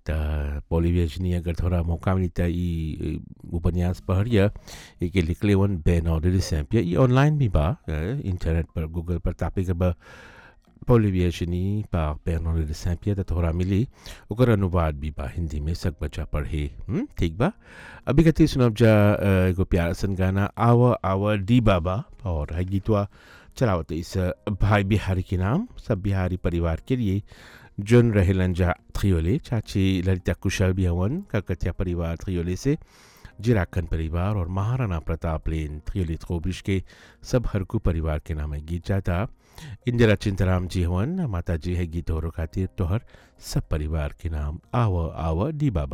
त पोलिवेजनी अगर थोड़ा मौका मिली त ई उपन्यास पढ़िए एके लिखले वन बेनॉर्डर सैम्पिया ई ऑनलाइन भी बा अ, इंटरनेट पर गूगल पर तापे के बा पोलिवेजनी पा बेनॉर्डर सैम्पिया त थोड़ा मिली ओकर अनुवाद भी बा हिंदी में सब बच्चा पढ़े हुँ? ठीक बा अभी कति सुनब जा अ, एगो प्यारा सन गाना आव आव डी बाबा और है गीतवा चलावत इस भाई बिहारी के नाम सब बिहारी परिवार के लिए जोन रहेलन जा थ्रियोले चाची ललिता कुशल भी हवन कलकतिया परिवार थ्रियोले से जिराकन परिवार और महाराणा प्रताप लेन थ्रियोले थ्रोबिश के सब हरकू परिवार के नाम है गीत जाता इंदिरा चिंतराम जी हवन माता जी है गीत और खातिर तोहर सब परिवार के नाम आव आव डी बाबा